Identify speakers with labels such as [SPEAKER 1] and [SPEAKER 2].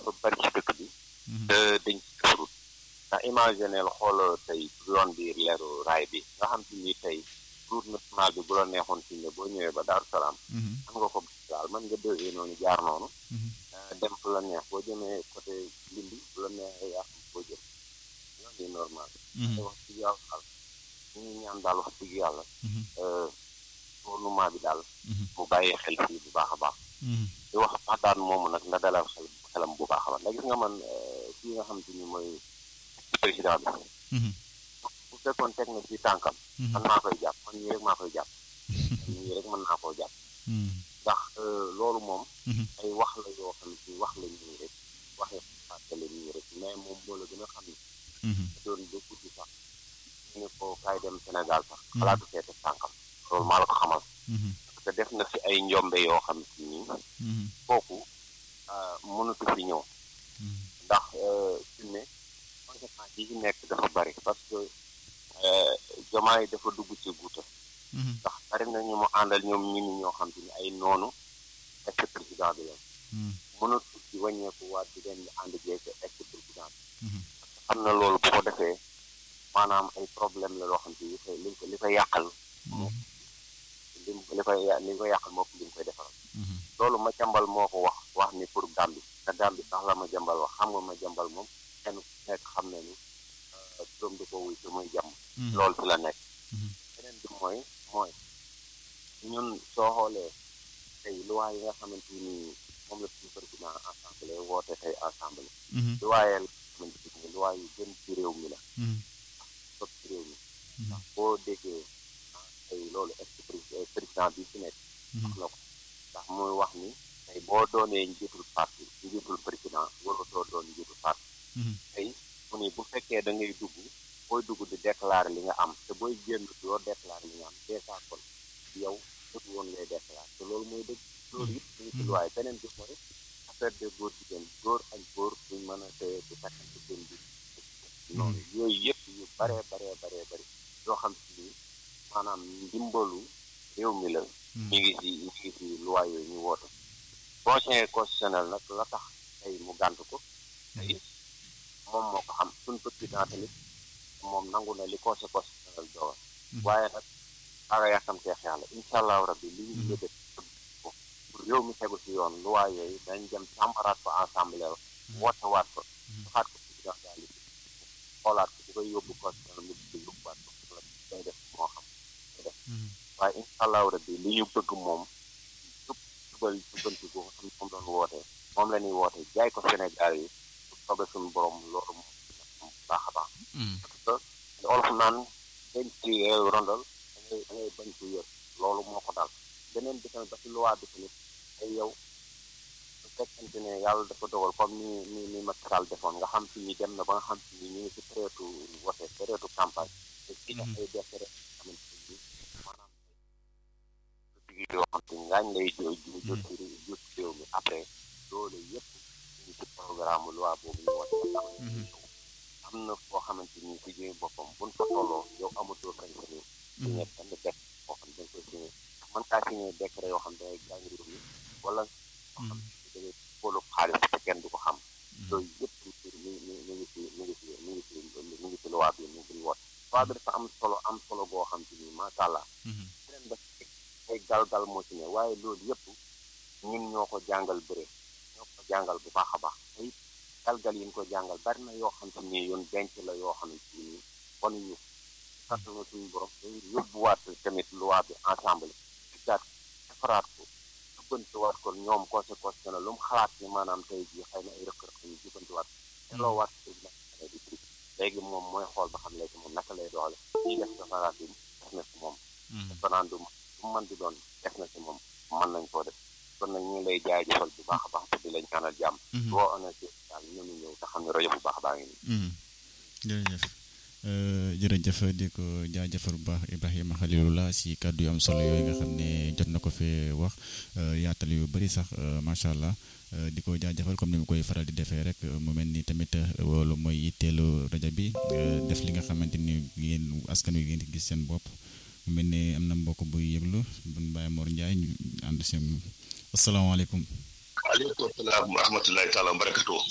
[SPEAKER 1] dafa bari ci dëkk bi te dañ ci defarul ndax imagineel xool tey yoon bi leeru raay bi nga xam te ni tey route nationale bi bu la neexoon fi ne boo ñëwee ba Daaru Salaam am nga ko daal mën nga déggee noonu jaar noonu dem fu la neex boo jëmee côté Lindi bu la neexee yaa xam boo jëm yoon yi normal te wax dëgg yàlla ñu ngi ñaan daal wax dëgg yàlla gouvernement bi daal mu bàyyee xel fii bu baax a baax di wax waxtaan moomu nag na dalal xel xelam bu baax a baax ndax gis nga man fii nga xam te ni mooy président bi bu fekkoon teg na ci tànkam man maa koy jàpp man ñii rek maa koy jàpp man ñii rek mën naa koo jàpp ndax loolu moom ay wax la yoo xam ne wax la nii rek waxee fàttale nii rek mais moom moo la gën a xam ne doon ba guddi sax ñu ne ko kaay dem Sénégal sax xalaatu fee teg tànkam loolu maa la ko xamal parce que def na fi ay njombe yoo xam si nii kooku mënatu fi ñëw ndax fi ne conséquence yi ci nekk dafa bari parce que jomaay dafa dugg ci guuta ndax bari na ñu mu àndal ñoom ñi ni ñoo xam te ni ay noonu ex président bi la mënatu ci wàññeeku waat di leen ànd jeeg ex président bi parce que xam na loolu bu ko defee maanaam ay problème la loo xam te li koy li ko li koy yàqal li li koy li koy yàqal moo li mu koy defaral loolu ma jambal moo ko wax wax ni pour Gàmbi te Gàmbi sax la ma jambal wax xam nga ma jambal moom kenn ku nekk xam ne ni doom di ko wuy si muy jàmm loolu fi la nekk beneen bi mooy mooy ñun soo xoolee tey loi yi nga xamante ni moom la suñu président assemblée woote tey assemblée loi yi xamante ni loi yu gën ci réew mi la sot ci réew mi ndax boo déggee tey loolu est président bi fi nekk wax na ko ndax muy wax ni tey boo doonee njiitul parti njiitul président waratoo doon njiitul parti tey mu ni bu fekkee da ngay dugg booy dugg di déclarer li nga am te booy génn doo déclarer li nga am dèjà kon yow dëgg woon ngay déclarer te loolu mooy dëgg loolu yëpp ñu ci luwaay beneen bi mooy affaire de góor jigéen góor ak góor duñ mën a teye di takkante seen bi noonu yooyu yëpp yu baree baree baree bëri yoo xam si ni maanaam ndimbalu réew mi la ñu ngi si ñu ngi si luwaay yooyu ñu woote conseil constitutionnel nag la tax tey mu gànt ko tey moom moo ko xam suñ président tamit moom nangu na li conseil constitutionnel dogal waaye nag aga yàkkamteex yàlla incha allahu rabbi li ñu yëgat pour réew mi tegu si yoon loi yooyu dañ dem càmbaraat ko assemblée woote waat ko joxaat ko président daal di xoolaat ko bu koy yóbbu constitutionnel mu di yóbbuwaat ko la day def moo xam day def waaye incha allahu rabbi li ñu bëgg moom jub jubal jubanti ko xam moom doon wootee moom la ñuy woote jaay ko Sénégal yi sobe suñu borom loolu moom baax a baax parce que olof naan dañ ci rondal da ngay da ngay bañ ko yër loolu moo ko dal beneen bi tamit ba ci loi bi tamit ay yow su fekkente ne yàlla dafa dogal comme ni ni ni Macky Sall defoon nga xam si ni dem na ba nga xam si ni ñu ngi ci période wote période campagne te ci def ay décret xamante ni maanaam digi yoo xam te ngaañ lay jot ci jot ci réew mi après loolu yëpp ñu ci programme loi boobu ñu wote am na foo xamante ni si jëmi boppam buñ fa tolloo yow amatoo kañ sa réew signé benn décret boo xam dañ koy signé mën kaa signé décret yoo xam dangay gaañ réew mi wala yoo xam da ngay fóolu xaalis te kenn du ko xam yooyu yëpp mi mi mi ngi si mi ngi si mi ngi si mi ngi si loi bi mu ngi woote loi bi dafa am solo am solo boo xam te ni macha allah beneen ba ay gal-gal moo ci ne waaye loolu yëpp ñun ñoo ko jàngal bëre ñoo ko jàngal bu baax a baax te it galgal yi ñu ko jàngal bari na yoo xam te ni yoon denc la yoo xam ne ni bon ñu kattana suñu borom dañ yóbbuwaat tamit loi bi ensemble diggaat defaraat ko jubbantiwaat ko ñoom conseil constitutionnel lu mu xalaat ni maanaam tey jii xëy na ay rëq-rëq ñu jubbantiwaat delloo waat di di léegi moom mooy xool ba xam léegi moom naka lay doxale ñuy def référendum def na si moom référendum bu mën di doon def na si moom mën nañ koo def kon nag ñu ngi lay jaajëfal bu baax a baax te di la ñaanal jàmm boo honnêté daal ñënu ñëw te xam ne rajo bu baax baa ngi nii
[SPEAKER 2] jërëjëf jërëjëf di ko jaajëfal bu baax Ibrahima Khalilullah si kàddu yu am solo yooyu nga xam ne jot na ko fee wax yaatal yu bëri sax macha allah di ko jaajëfal comme ni mu koy faral di defee rek mu mel ni tamit loolu mooy yitteelu rajo bi def li nga xamante ni yéen askan wi ngeen di gis seen bopp mu mel ni am na mbokk buy yëglu buñ Baye Mor Ndiaye ñu ànd si asalaamaaleykum.
[SPEAKER 3] waaleykum salaam wa rahmatullahi taala wa barakatuh